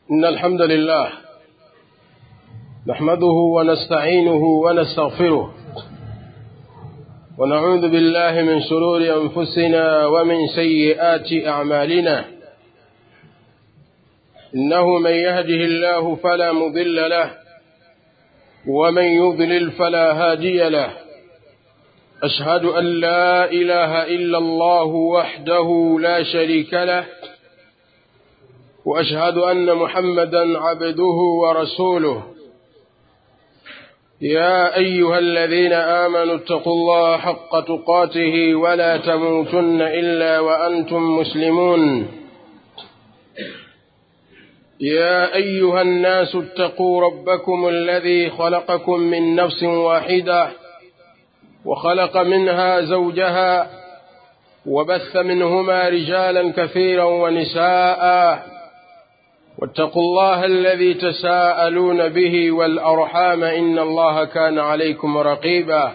إن الحمد لله نحمده ونستعينه ونستغفره ونعوذ بالله من شرور أنفسنا ومن سيئات أعمالنا إنه من يهده الله فلا مضل له ومن يضلل فلا هادي له أشهد أن لا إله إلا الله وحده لا شريك له وأشهد أن محمدا عبده ورسوله يا أيها الذين آمنوا اتقوا الله حق تقاته ولا تموتن إلا وأنتم مسلمون يا أيها الناس اتقوا ربكم الذي خلقكم من نفس واحدة وخلق منها زوجها وبث منهما رجالا كثيرا ونساء واتقوا الله الذي تساءلون به والأرحام إن الله كان عليكم رقيبا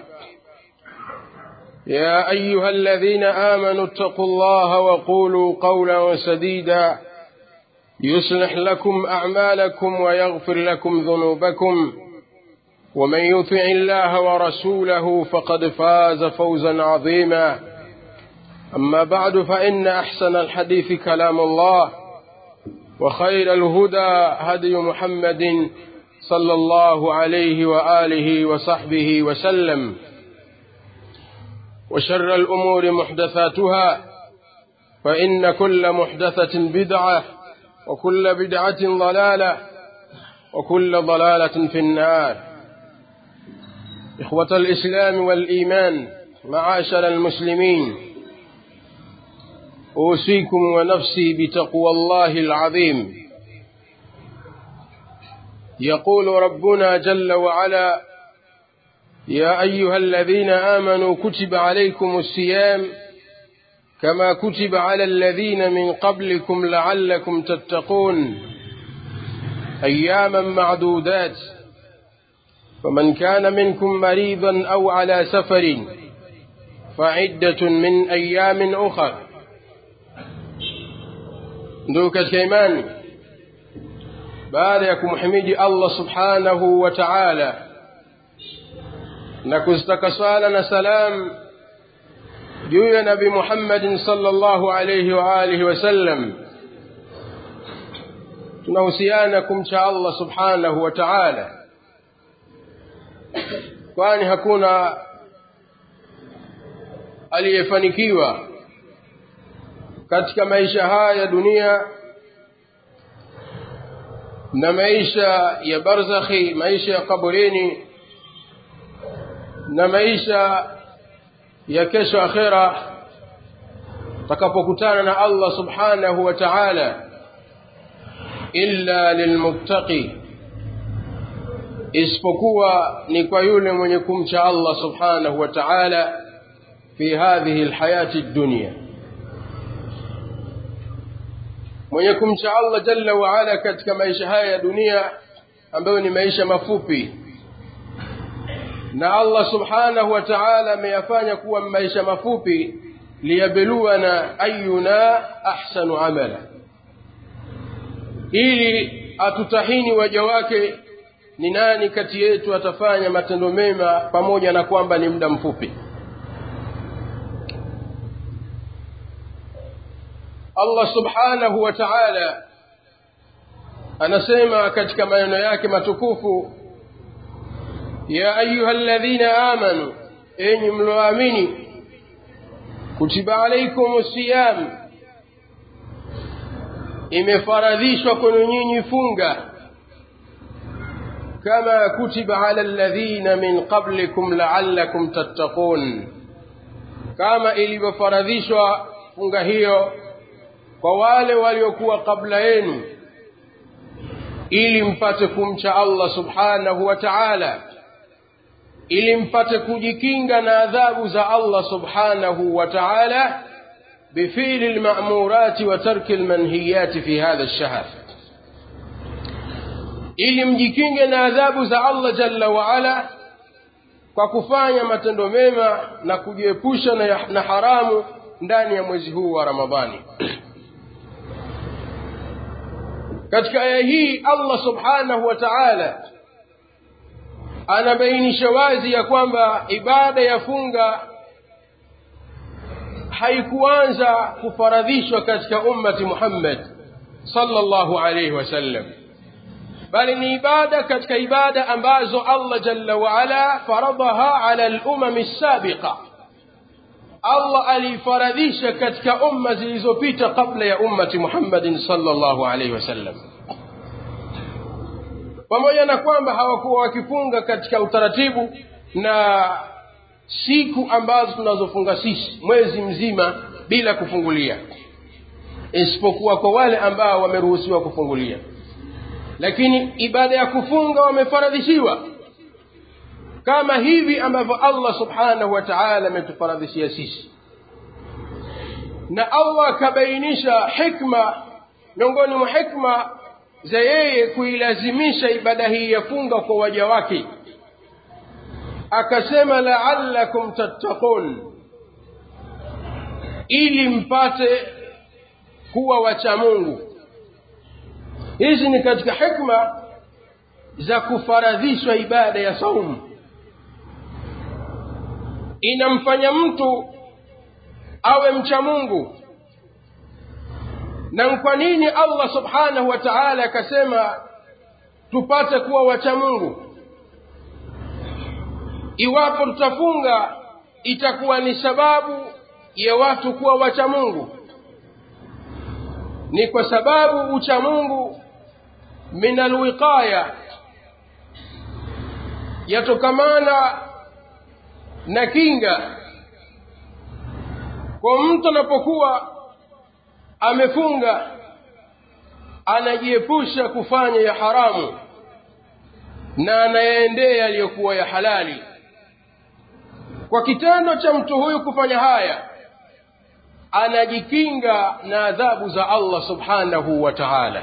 يا أيها الذين آمنوا اتقوا الله وقولوا قولا سديدا يصلح لكم أعمالكم ويغفر لكم ذنوبكم ومن يطع الله ورسوله فقد فاز فوزا عظيما أما بعد فإن أحسن الحديث كلام الله وخير الهدى هدي محمد صلى الله عليه وآله وصحبه وسلم وشر الأمور محدثاتها فإن كل محدثة بدعة وكل بدعة ضلالة وكل ضلالة في النار إخوة الإسلام والإيمان معاشر المسلمين أوصيكم ونفسي بتقوى الله العظيم يقول ربنا جل وعلا يا أيها الذين آمنوا كتب عليكم الصيام كما كتب على الذين من قبلكم لعلكم تتقون أياما معدودات فمن كان منكم مريضا أو على سفر فعدة من أيام أخر ndugu katika imani baada ya kumhimidi allah subhanahu wa taala na kuzitaka swala na salam juu ya nabi muhammadin salllahu alaihi wa alihi wasallam tunahusiana kumcha allah subhanahu wa taala kwani hakuna aliyefanikiwa katika maisha haya ya dunia na maisha ya barzakhi maisha ya kaburini na maisha ya kesho akhera takapokutana na Allah subhanahu wa ta'ala illa lilmuttaqi isipokuwa ni kwa yule mwenye kumcha Allah subhanahu wa ta'ala fi hadhihi alhayati ad-dunya mwenye kumcha Allah jalla waala katika maisha haya ya dunia ambayo ni maisha mafupi na Allah subhanahu wa ta'ala ameyafanya kuwa maisha mafupi liyabluwana ayuna ahsanu amala ili atutahini waja wake ni nani kati yetu atafanya matendo mema pamoja na kwamba ni muda mfupi Allah subhanahu wa ta'ala anasema katika maneno yake matukufu ya ayyuhalladhina amanu enyi mloamini kutiba alaykum siyam imefaradhishwa kwenu nyinyi funga kama kutiba ala alladhina min qablikum la'allakum tattaqun kama ilivyofaradhishwa funga hiyo kwa wale waliokuwa kabla yenu ili mpate kumcha Allah subhanahu wa ta'ala ili mpate kujikinga na adhabu za Allah subhanahu wa ta'ala bifili alma'murati wa tarki almanhiyati fi hadha ash-shahr ili mjikinge na adhabu za Allah jalla wa ala kwa kufanya matendo mema na kujiepusha na, na haramu ndani ya mwezi huu wa Ramadhani katika aya hii allah subhanahu wa taala anabainisha wazi ya kwamba ibada ya funga haikuanza kufaradhishwa katika ummati muhammad sallallahu alaihi wasallam bali ni ibada katika ibada ambazo allah jalla waala faradaha ala lumami sabiqa allah aliifaradhisha katika umma zilizopita kabla ya ummati muhammadin sallallahu alaihi wasallam pamoja na kwamba hawakuwa wakifunga katika utaratibu na siku ambazo tunazofunga sisi mwezi mzima bila kufungulia isipokuwa kwa wale ambao wameruhusiwa kufungulia lakini ibada ya kufunga wamefaradhishiwa kama hivi ambavyo allah subhanahu wa taala ametufaradhishia sisi na allah akabainisha hikma miongoni mwa hikma za yeye kuilazimisha ibada hii ya funga kwa waja wake akasema laalakum tattaqun ili mpate kuwa wacha mungu hizi ni katika hikma za kufaradhishwa ibada ya saumu inamfanya mtu awe mcha mungu na kwa nini allah subhanahu wa taala akasema tupate kuwa wacha mungu iwapo tutafunga itakuwa ni sababu ya watu kuwa wacha mungu ni kwa sababu ucha mungu min alwiqaya yatokamana na kinga kwa mtu anapokuwa amefunga anajiepusha kufanya ya haramu na anayaendea yaliyokuwa ya halali kwa kitendo cha mtu huyu kufanya haya anajikinga na adhabu za allah subhanahu wa taala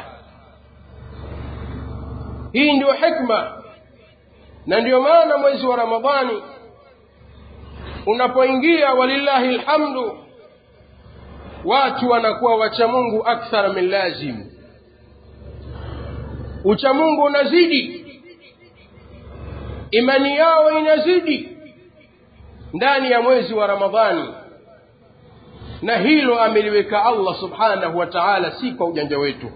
hii ndiyo hikma na ndiyo maana mwezi wa ramadhani unapoingia walillahi lhamdu watu wanakuwa wachamungu akthara min lazim uchamungu unazidi imani yao inazidi ndani ya mwezi wa ramadhani na hilo ameliweka allah subhanahu wa taala si kwa ujanja wetu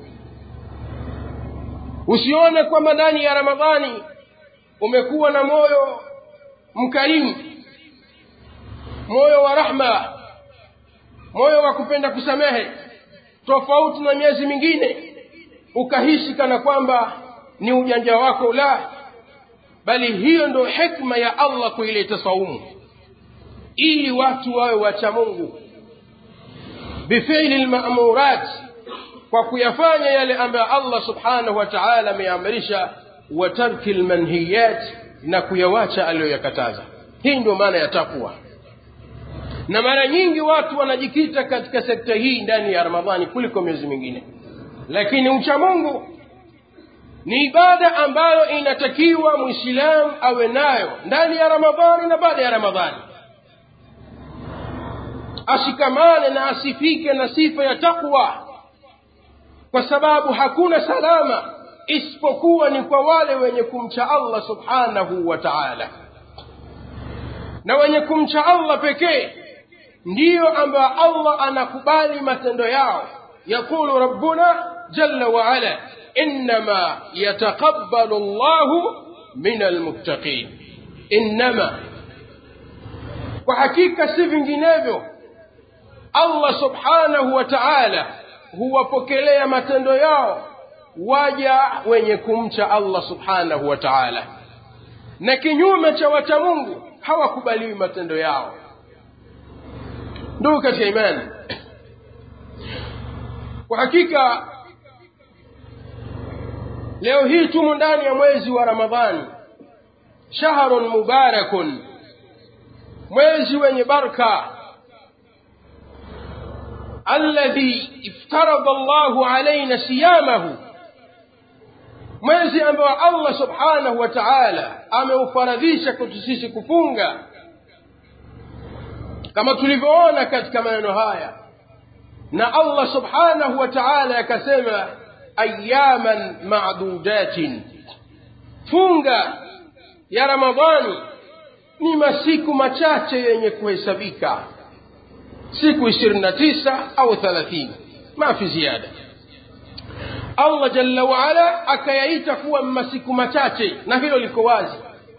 usione kwamba ndani ya ramadhani umekuwa na moyo mkarimu moyo wa rahma moyo wa kupenda kusamehe tofauti na miezi mingine ukahisi kana kwamba ni ujanja wako la bali hiyo ndo hikma ya allah kuileta saumu ili watu wawe wacha mungu bifili lmamurat kwa kuyafanya yale ambayo allah subhanahu wa taala ameamrisha wa tarki lmanhiyat na kuyawacha aliyoyakataza hii ndio maana ya takwa na mara nyingi watu wanajikita katika sekta hii ndani ya ramadhani kuliko miezi mingine lakini ucha mungu ni ibada ambayo inatakiwa mwislamu awe nayo ndani ya ramadhani na baada ya ramadhani ashikamane na asifike na sifa ya takwa kwa sababu hakuna salama isipokuwa ni kwa wale wenye kumcha allah subhanahu wa taala na wenye kumcha allah pekee ndiyo ambayo allah anakubali matendo yao yaqulu rabbuna jalla waala innama yataqabbalu llahu min almuttaqin innama kwa hakika si vinginevyo allah subhanahu wa taala huwapokelea matendo yao waja wenye kumcha allah subhanahu wa taala na kinyume cha wacha mungu hawakubaliwi matendo yao ndugu katika imani kwa hakika leo hii tumo ndani ya mwezi wa ramadhani shahrun mubarakun mwezi wenye barka alladhi iftarada llahu alaina siyamahu mwezi ambao allah subhanahu wa taala ameufaradhisha kwetu sisi kufunga kama tulivyoona katika maneno haya na allah subhanahu wa taala akasema ayaman madudatin funga ya ramadhani ni masiku machache yenye kuhesabika siku ishirini na tisa au thalathini mafi ziada allah jalla waala akayaita kuwa masiku machache na hilo liko wazi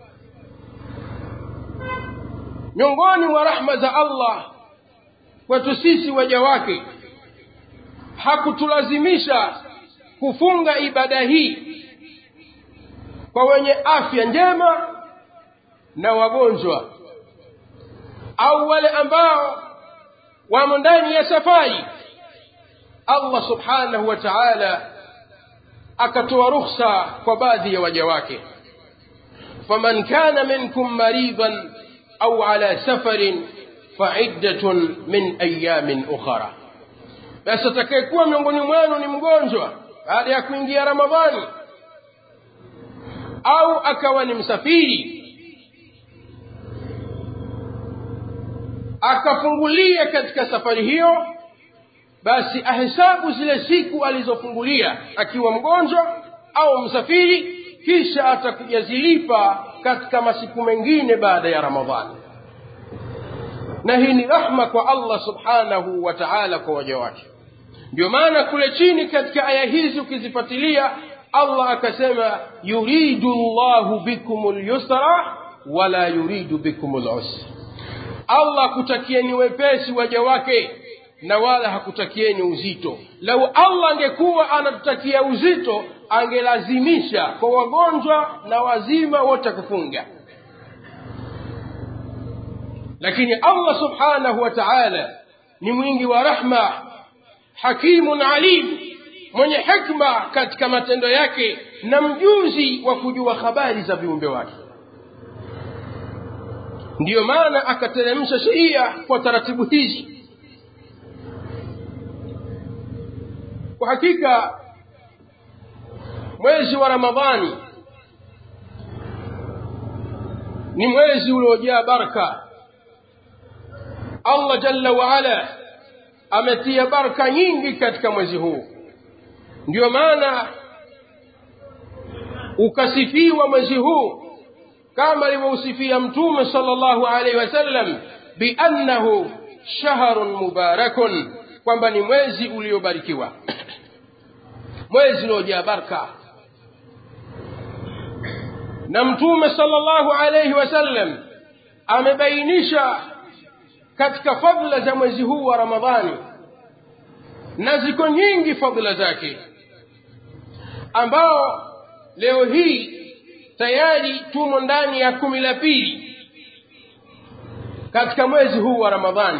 miongoni mwa rahma za allah kwetu sisi waja wake hakutulazimisha kufunga ibada hii kwa wenye afya njema na wagonjwa au wale ambao wamo ndani ya safari allah subhanahu wa taala akatoa rukhsa kwa baadhi ya waja wake faman kana minkum maridan au ala safarin faiddatun min ayamin ukhara basi atakayekuwa miongoni mwenu ni mgonjwa baada ya kuingia ramadhani au akawa ni msafiri akafungulia katika safari hiyo basi ahesabu zile siku alizofungulia akiwa mgonjwa au msafiri kisha atakujazilipa katika masiku mengine baada ya ramadhani na hii ni rahma kwa allah subhanahu wa taala kwa waja wake ndio maana kule chini katika aya hizi ukizifuatilia allah akasema yuridu llahu bikum lyusra wala yuridu bikum lusra allah hakutakieni wepesi waja wake na wala hakutakieni uzito lau allah angekuwa anatutakia uzito angelazimisha kwa wagonjwa na wazima wote kufunga lakini allah subhanahu wa taala ni mwingi wa rahma hakimun alim mwenye hikma katika matendo yake na mjuzi wa kujua habari za viumbe wake ndiyo maana akateremsha sheria kwa taratibu hizi kwa hakika mwezi wa ramadhani ni mwezi uliojaa baraka allah jalla waala ametia baraka nyingi katika mwezi huu ndiyo maana ukasifiwa mwezi huu kama alivyousifia mtume sala llahu alaihi wasallam biannahu shahrun mubarakun kwamba ni mwezi uliobarikiwa mwezi uliojaa baraka na mtume sala llahu alaihi wasallam amebainisha katika fadla za mwezi huu wa ramadhani na ziko nyingi fadla zake ambao leo hii tayari tumo ndani ya kumi la pili katika mwezi huu wa ramadhani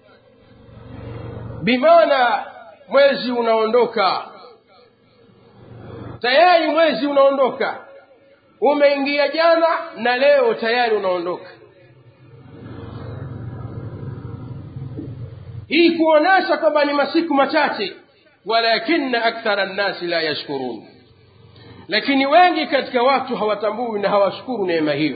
bimaana mwezi unaondoka tayari mwezi unaondoka umeingia jana na leo tayari unaondoka hii kuonyesha kwamba ni masiku machache walakina akthara nnasi la yashkurun lakini wengi katika watu hawatambui na hawashukuru neema hiyo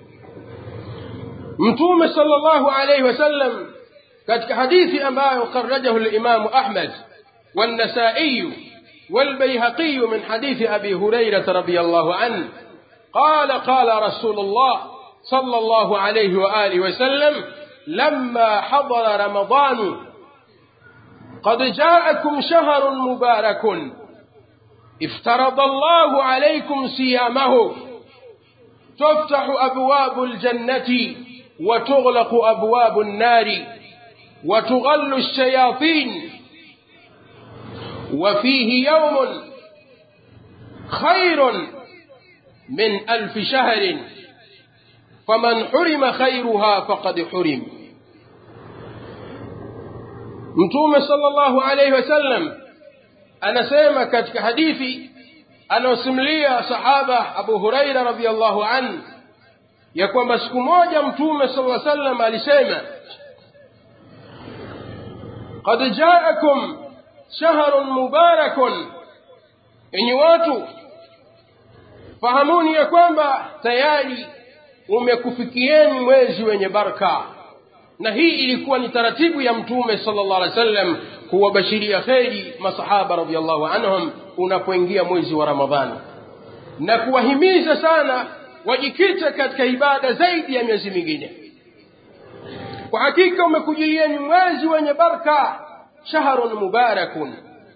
mtume sala llahu alaihi wasallam katika hadithi ambayo kharajahu limamu ahmad والنسائي والبيهقي من حديث أبي هريرة رضي الله عنه قال قال رسول الله صلى الله عليه وآله وسلم لما حضر رمضان قد جاءكم شهر مبارك افترض الله عليكم صيامه تفتح أبواب الجنة وتغلق أبواب النار وتغل الشياطين وفيه يوم خير من ألف شهر فمن حرم خيرها فقد حرم mtume sallallahu alaihi wasallam anasema katika hadithi anaosimulia sahaba abu huraira radiallahu an ya kwamba siku moja mtume sala sallam alisema qad jaakum shahrun mubarakun enyi watu fahamuni ya kwamba tayari umekufikieni mwezi wenye baraka na hii ilikuwa ni taratibu ya mtume sala llah alih wasallam kuwabashiria kheri masahaba radiallahu anhum unapoingia mwezi wa ramadhani na kuwahimiza sana wajikite katika ibada zaidi ya miezi mingine kwa hakika umekujilia ni mwezi wenye baraka shahrun mubarakun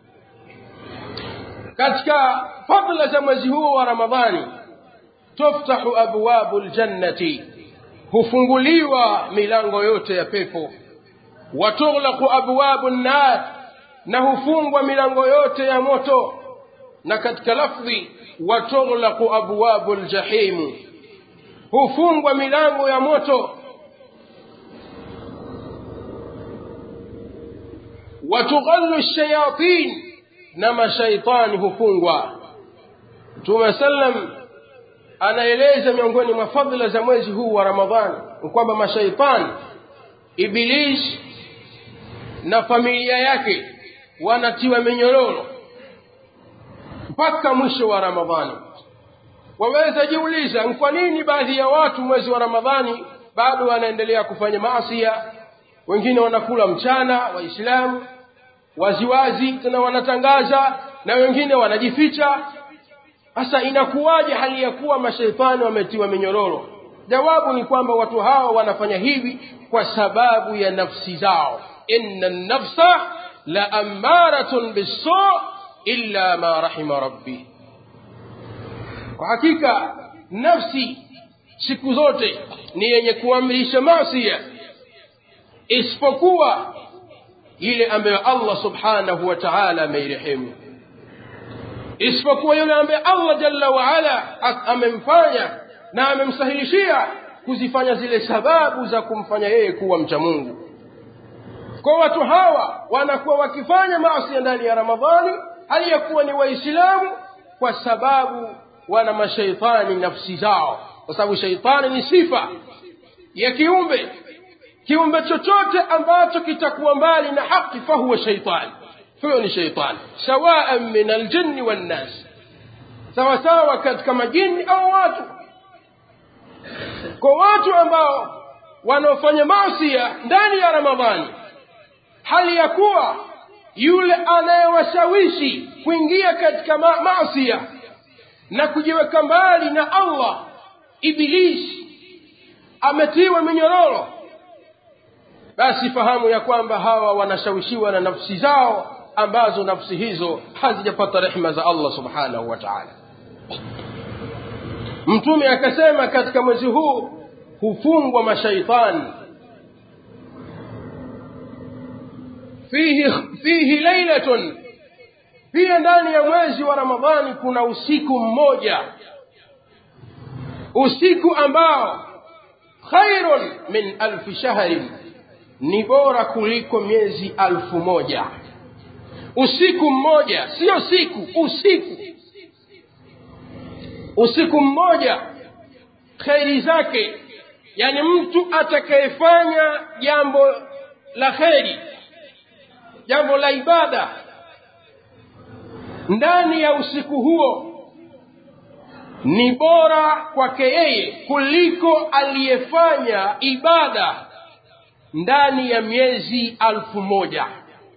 katika fadla za mwezi huo wa ramadhani tuftahu abwabu ljannati hufunguliwa milango yote ya pepo watughlaqu abwabu nnar na hufungwa milango yote ya moto na katika lafdhi watughlaqu abwabu ljahimu hufungwa milango ya moto watughallu shayatin na mashaitani hufungwa mtume sallam anaeleza miongoni mwa fadhila za mwezi huu wa ramadhani ni kwamba mashaitani iblis na familia yake wanatiwa minyororo mpaka mwisho wa ramadhani waweza jiuliza ni kwa nini baadhi ya watu mwezi wa ramadhani bado wanaendelea kufanya maasia wengine wanakula mchana waislamu waziwazi tena wanatangaza na wengine wanajificha sasa inakuwaje hali ya kuwa mashaitani wametiwa minyororo jawabu ni kwamba watu hawa wanafanya hivi kwa sababu ya nafsi zao inna nafsa la ammaratun bisu illa ma rahima rabbi kwa hakika nafsi siku zote ni yenye kuamrisha masia isipokuwa ile ambayo allah subhanahu wa taala ameirehemu isipokuwa yule ambaye allah jalla waala amemfanya na amemsahilishia kuzifanya zile sababu za kumfanya yeye kuwa mcha mungu kwa watu hawa wanakuwa wakifanya maasi ndani ya ramadhani hali ya kuwa ni waislamu kwa sababu wana mashaitani nafsi zao kwa sababu shaitani ni sifa ya kiumbe kiumbe chochote ambacho kitakuwa mbali na haki fahuwa shaitani huyo ni shaitani sawaan min aljinni wannas sawasawa katika majini au watu kwa watu ambao wanaofanya masia ndani ya ramadhani hali ya kuwa yule anayewashawishi kuingia katika ma masia na kujiweka mbali na allah ibilisi ametiwa minyororo basi fahamu ya kwamba hawa wanashawishiwa na nafsi zao ambazo nafsi hizo hazijapata rehma za allah subhanahu wa taala mtume akasema katika mwezi huu hufungwa mashaitani fihi, fihi lailatun pia ndani ya mwezi wa ramadhani kuna usiku mmoja usiku ambao khairun min alfi shahrin ni bora kuliko miezi alfu moja usiku mmoja sio siku usiku usiku mmoja kheri zake yani mtu atakayefanya jambo la kheri jambo la ibada ndani ya usiku huo ni bora kwake yeye kuliko aliyefanya ibada ndani ya miezi alfu moja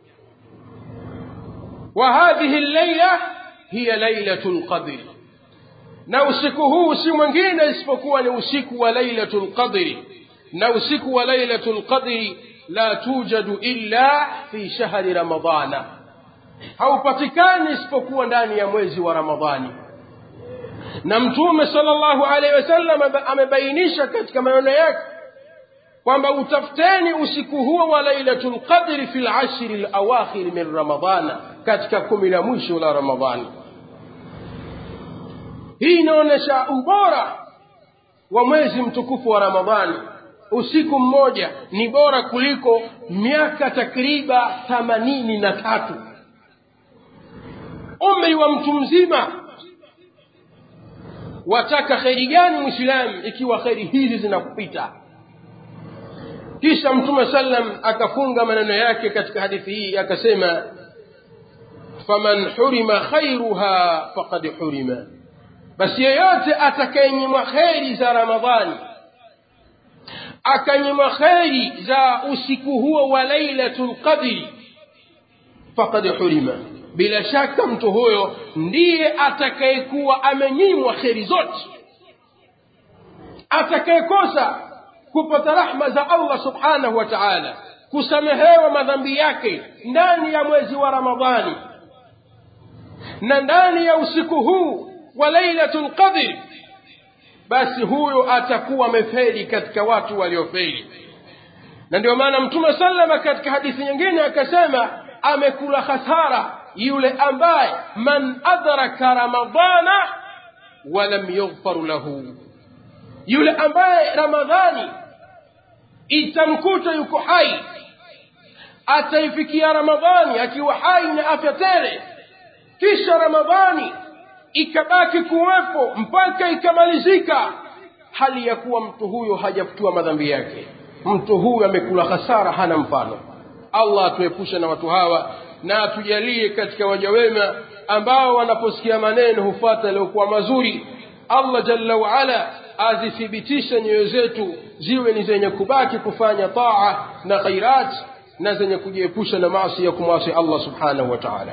wa hadhihi llaila hiya lailatu lqadri na usiku huu si mwingine isipokuwa ni usiku wa lailatu lqadri na usiku wa lailatu lqadri la tujadu illa fi shahri ramadana haupatikani isipokuwa ndani ya mwezi wa ramadhani na mtume sallallahu alaihi wasallam amebainisha katika maneno yake kwamba utafuteni usiku huo wa lailatul qadri fi lashri lawakhir min ramadana katika kumi la mwisho la ramadhani hii inaonyesha ubora wa mwezi mtukufu wa ramadhani usiku mmoja ni bora kuliko miaka takriba thamanini na tatu umri wa mtu mzima wataka kheri gani mwislamu ikiwa kheri hizi zinakupita kisha mtume sallam akafunga maneno yake katika hadithi hii akasema faman hurima khairuha faqad hurima basi yeyote atakayenyimwa kheri za ramadhani akanyimwa kheri za usiku huo wa lailatul qadri faqad hurima bila shaka mtu huyo ndiye atakayekuwa amenyimwa kheri zote atakayekosa kupata rahma za allah subhanahu wa taala kusamehewa madhambi yake ndani ya mwezi wa ramadhani na ndani ya usiku huu wa lailatul qadr basi huyo atakuwa amefeli katika watu waliofeli na ndio maana mtume salama katika hadithi nyingine akasema amekula hasara yule ambaye man adraka ramadana walam yughfaru lahu yule ambaye ramadhani itamkuta yuko hai ataifikia ramadhani akiwa hai na afya tele kisha ramadhani ikabaki kuwepo mpaka ikamalizika hali ya kuwa mtu huyo hajafutiwa madhambi yake mtu huyu amekula hasara hana mfano allah atuepushe na watu hawa na atujalie katika waja wema ambao wanaposikia maneno hufuata yaliyokuwa mazuri allah jalla waala azithibitishe nyoyo zetu ziwe ni zenye kubaki kufanya taa na khairat na zenye kujiepusha na maasi ya kumwasi allah subhanahu wa taala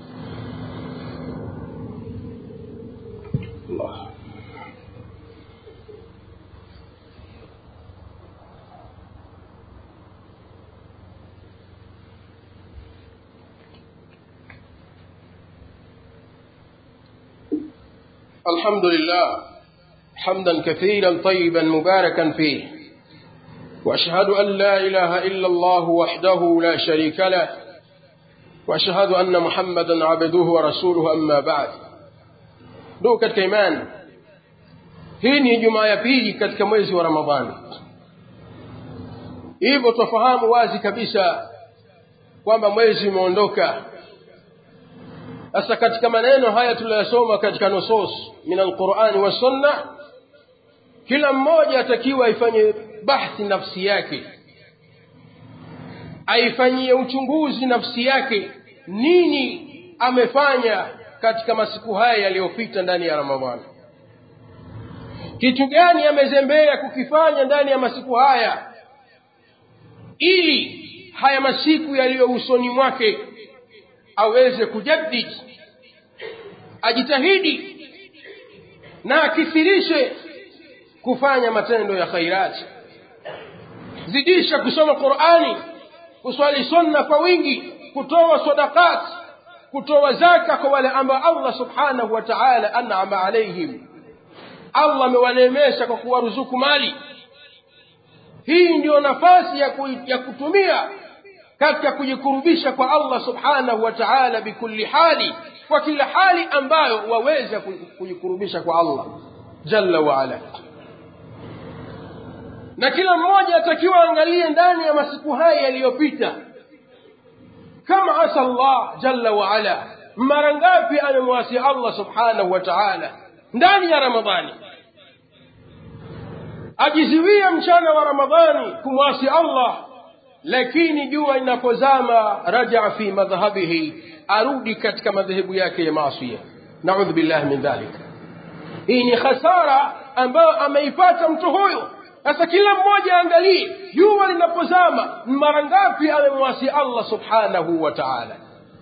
Allah. الحمد لله حمدا كثيرا طيبا مباركا فيه واشهد ان لا اله الا الله وحده لا شريك له واشهد ان محمدا عبده ورسوله اما بعد ndugu katika imani hii ni jumaa ya pili katika mwezi wa ramadhani hivyo twafahamu wazi kabisa kwamba mwezi umeondoka sasa katika maneno haya tuliyosoma katika nusus min alqurani wassunna kila mmoja atakiwa aifanye bahthi nafsi yake aifanyie uchunguzi nafsi yake nini amefanya katika masiku haya yaliyopita ndani ya ramadhani kitu gani amezembea kukifanya ndani ya masiku haya ili haya masiku yaliyo usoni mwake aweze kujaddid ajitahidi na akithirishe kufanya matendo ya khairati zidisha kusoma qurani kuswali sunna kwa wingi kutoa sadakati kutoa zaka kwa wale ambao allah subhanahu wa taala anama alaihim allah amewaneemesha kwa kuwaruzuku mali hii ndiyo nafasi ya, ku, ya kutumia katika kujikurubisha kwa allah subhanahu wa taala bikulli hali kwa kila hali ambayo waweza kujikurubisha kwa allah jalla waala na kila mmoja atakiwa angalie ndani ya masiku haya yaliyopita kama asa allah jalla waala mara ngapi amemwasi allah subhanahu wa taala ndani ya ramadhani ajiziwia mchana wa ramadhani kumwasi allah lakini jua inapozama rajaa fi madhhabihi arudi katika madhehebu yake ya maasia naudhu billahi min dhalik hii ni khasara ambayo ameipata mtu huyu sasa kila mmoja aangalie jua linapozama mara ngapi amemwasi allah subhanahu wa taala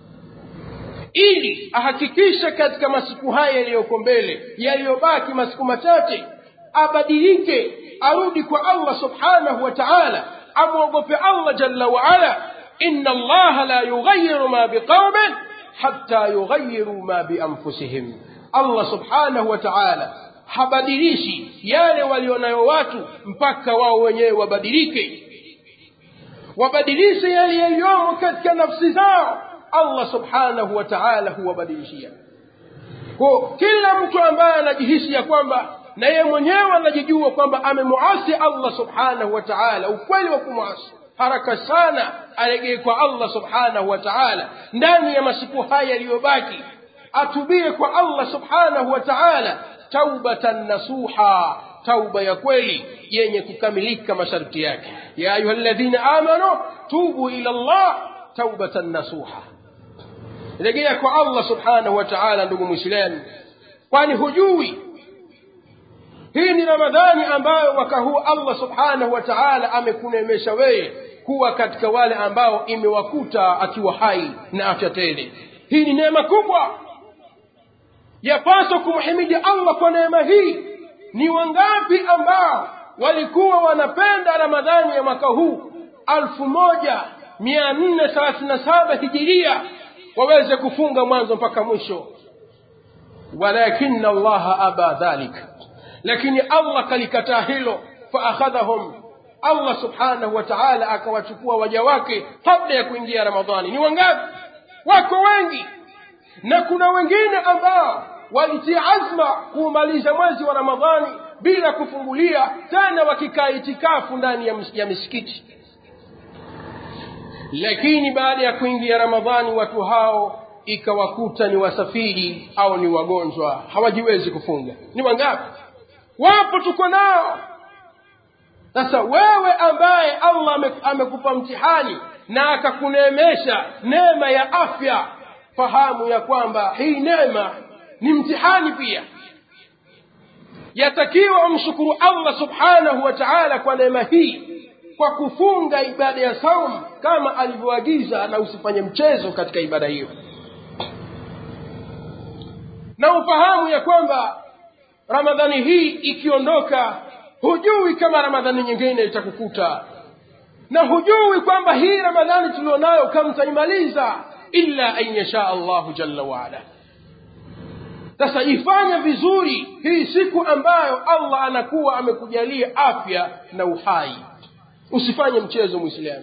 ili ahakikishe katika masiku haya yaliyoko mbele yaliyobaki masiku machache abadilike arudi kwa allah subhanahu wa taala amwogope allah jalla waala ina allaha la yughayiru ma biqaumin hatta yughayiru ma bianfusihim allah subhanahu wa taala habadilishi yale walionayo watu mpaka wao wenyewe wabadilike wabadilishe yale yaliyomo katika nafsi zao allah subhanahu wa taala huwabadilishia ko kila mtu ambaye anajihisi ya kwamba na yeye mwenyewe anajijua kwamba amemuasi allah subhanahu wa taala ukweli wa kumwasi haraka sana aregee kwa allah subhanahu wa taala ndani ya masiku haya yaliyobaki atubie kwa allah subhanahu wa taala taubatan nasuha tauba ya kweli yenye kukamilika masharti yake ya ayuha ladhina amanu tubu ila llah taubatan nasuha rejea kwa allah subhanahu wa taala ndugu mwislamu kwani hujui hii ni ramadhani ambayo mwaka huu allah subhanahu wa taala amekunemesha wewe kuwa katika wale ambao imewakuta akiwa hai na afya tele hii ni neema kubwa yapaswa kumhimidi allah kwa neema hii ni wangapi ambao walikuwa wanapenda ramadhani ya mwaka huu alfu moja mia nne thelathini na saba hijiria waweze kufunga mwanzo mpaka mwisho walakina allaha aba dhalik lakini allah kalikataa hilo faakhadhahum allah subhanahu wa taala akawachukua waja wake kabla ya kuingia ramadhani ni wangapi wako wengi na kuna wengine ambao walitia azma kuumaliza mwezi wa ramadhani bila kufungulia tena wakikaa itikafu ndani ya, ya misikiti lakini baada ya kuingia ramadhani watu hao ikawakuta ni wasafiri au ni wagonjwa hawajiwezi kufunga ni wangapi wapo tuko nao sasa wewe ambaye allah amekupa mtihani na akakuneemesha neema ya afya fahamu ya kwamba hii neema ni mtihani pia yatakiwa umshukuru allah subhanahu wa taala kwa neema hii kwa kufunga ibada ya saum kama alivyoagiza na usifanye mchezo katika ibada hiyo na ufahamu ya kwamba ramadhani hii ikiondoka hujui kama ramadhani nyingine itakukuta na hujui kwamba hii ramadhani tulionayo kama taimaliza illa an yasha allahu jalla waala sasa ifanye vizuri hii siku ambayo allah anakuwa amekujalia afya na uhai usifanye mchezo mwislamu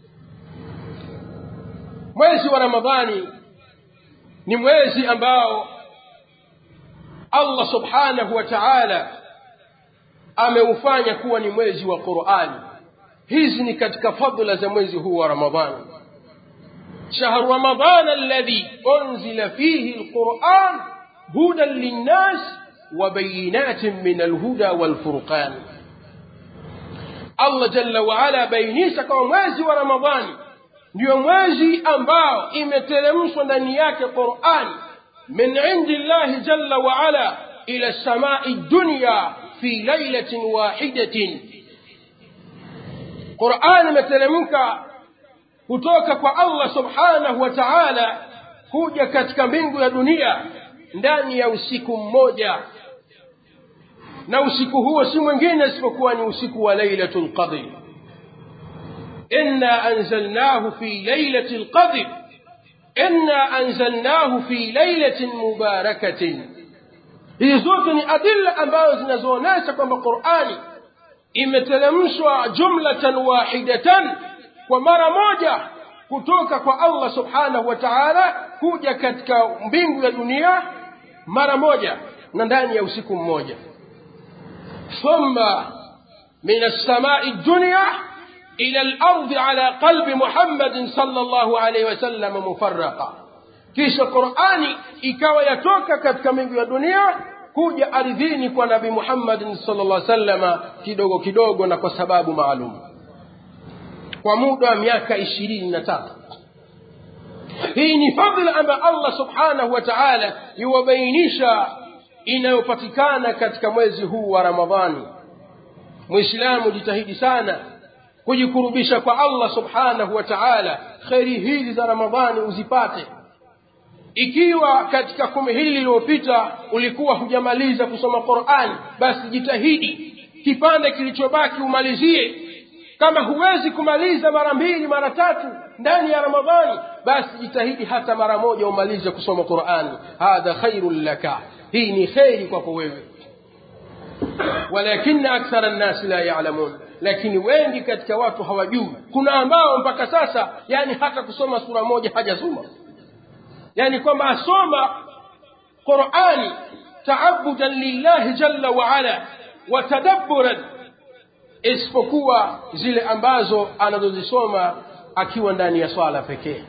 mwezi wa ramadhani ni mwezi ambao allah subhanahu wa taala ameufanya kuwa ni mwezi wa qurani hizi ni katika fadla za mwezi huu wa ramadhani شهر رمضان الذي أنزل فيه القرآن هدى للناس وبينات من الهدى والفرقان Allah jalla waala bainisha kama mwezi wa Ramadhani ndio mwezi ambao imeteremshwa ndani yake Qur'ani min indi llahi jalla waala ila samai dunya fi lailatin wahidatin Qur'ani imeteremka kutoka kwa Allah subhanahu wa ta'ala kuja katika mbingu ya dunia ndani ya usiku mmoja na usiku huo si mwingine isipokuwa ni usiku wa lailatul qadr inna anzalnahu fi lailatul qadr inna anzalnahu fi lailatin mubarakatin hizi zote ni adilla ambazo zinazoonyesha kwamba qurani imeteremshwa jumlatan wahidatan kwa mara moja kutoka kwa allah subhanahu wa taala kuja katika mbingu ya dunia mara moja na ndani ya usiku mmoja ثم من السماء الدنيا إلى الأرض على قلب محمد صلى الله عليه وسلم مفرقا kisha qurani ikawa yatoka katika mbingu ya dunia kuja ardhini kwa nabi muhammadin sala llah salama kidogo kidogo na kwa sababu maalum kwa muda wa miaka ishirini na tatu hii ni fadhila ambayo allah subhanahu wa taala yuwabainisha inayopatikana katika mwezi huu wa ramadhani mwislamu jitahidi sana kujikurubisha kwa allah subhanahu wa taala kheri hizi za ramadhani uzipate ikiwa katika kumi hili lililopita ulikuwa hujamaliza kusoma qurani basi jitahidi kipande kilichobaki umalizie kama huwezi kumaliza mara mbili mara tatu ndani ya ramadhani basi jitahidi hata mara moja umalize kusoma qurani hadha khairun laka hii ni kheri kwako wewe walakina akthara nnasi la yalamun lakini wengi katika watu hawajui kuna ambao mpaka sasa yani hata kusoma sura moja hajasoma yani kwamba asoma qurani taabudan lillahi jalla waala wa tadabburan isipokuwa zile ambazo anazozisoma akiwa ndani ya swala pekee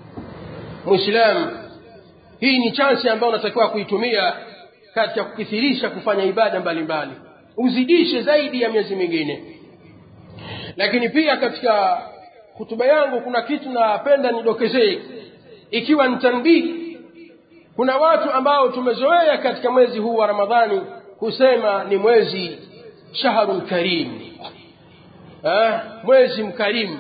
mwislamu hii ni chansi ambayo unatakiwa kuitumia katika kukithirisha kufanya ibada mbalimbali uzidishe zaidi ya miezi mingine lakini pia katika hutuba yangu kuna kitu napenda nidokezee ikiwa ni tanbihi kuna watu ambao tumezoea katika mwezi huu wa ramadhani kusema ni mwezi shahrun karim eh, mwezi mkarimu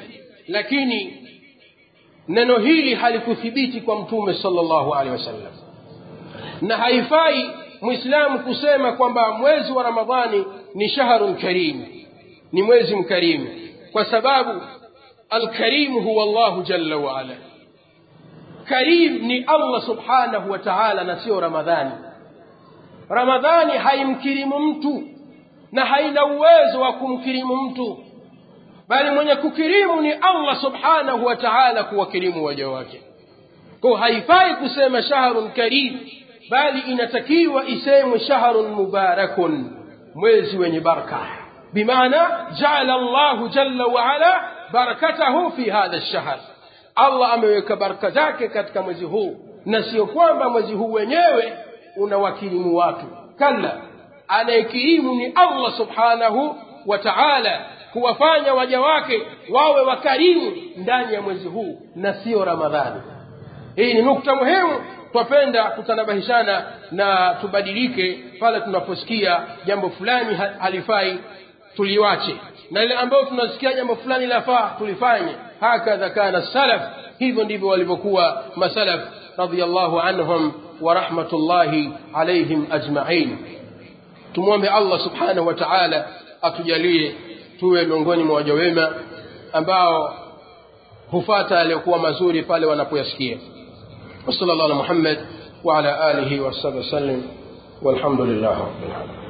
lakini neno hili halikuthibiti kwa mtume sallallahu alaihi wasallam na haifai mwislamu kusema kwamba mwezi wa ramadhani ni shahrun karim ni mwezi mkarimu kwa sababu alkarimu huwa llahu jalla waala karim ni allah subhanahu wa taala na sio ramadhani ramadhani haimkirimu mtu na haina uwezo wa kumkirimu mtu bali mwenye kukirimu ni allah subhanahu wa taala kuwakirimu waja wake kwa haifai kusema shahrun karim bali inatakiwa isemwe shahrun mubarakun mwezi wenye baraka bimaana jaala llahu jalla waala barakatahu fi hadha lshahr allah ameweka baraka zake katika mwezi huu na sio kwamba mwezi huu wenyewe unawakirimu watu kalla anayekirimu ni allah subhanahu wa taala kuwafanya waja wake wawe wakarimu ndani ya mwezi huu na sio ramadhani hii ni nukta muhimu twapenda kutanabahishana na tubadilike pale tunaposikia jambo fulani halifai tuliwache na ile ambayo tunasikia jambo fulani lafaa tulifanye hakadha kana salaf hivyo ndivyo walivyokuwa masalaf radiallahu anhum wa rahmatullahi alaihim ajmain tumwombe allah subhanahu wa taala atujalie tuwe miongoni mwa waja wema ambao hufata yaliyokuwa mazuri pale wanapoyasikia وصلى الله على محمد وعلى آله وصحبه وسلم والحمد لله رب العالمين